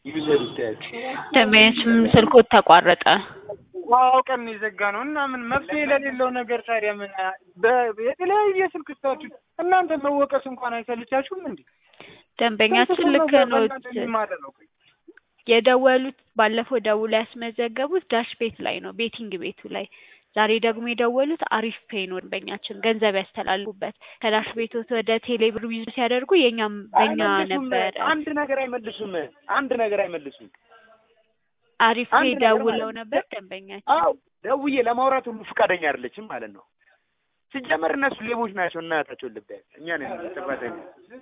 ዩዘር ይታያል። ደንበኛችን ስልኮት ተቋረጠ። አውቀን ነው የዘጋ ነው እና ምን መፍትሄ ለሌለው ነገር ታዲያ ምን በ- የተለያየ ስልክ ስታችሁ እናንተ መወቀስ እንኳን አይሰልቻችሁም እንዴ? ደንበኛችን ልክ ነው። ማለት ነው። የደወሉት ባለፈው ደውሎ ያስመዘገቡት ዳሽ ቤት ላይ ነው፣ ቤቲንግ ቤቱ ላይ። ዛሬ ደግሞ የደወሉት አሪፍ ፔይ ነው። ደንበኛችን ገንዘብ ያስተላልፉበት ከዳሽ ቤቶት ወደ ቴሌብር ዊዝ ሲያደርጉ የኛም በእኛ አይመልሱም። ነበረ። አንድ ነገር አይመልሱም። አንድ ነገር አይመልሱም። አሪፍ አንድ ፔይ ነገር ደውለው ማለት ነበር ደንበኛችን። አዎ ደውዬ ለማውራት ሁሉ ፈቃደኛ አይደለችም ማለት ነው። ሲጀመር እነሱ ሌቦች ናቸው። እናታቸውን ልብ እኛ ነን ጥፋተኛ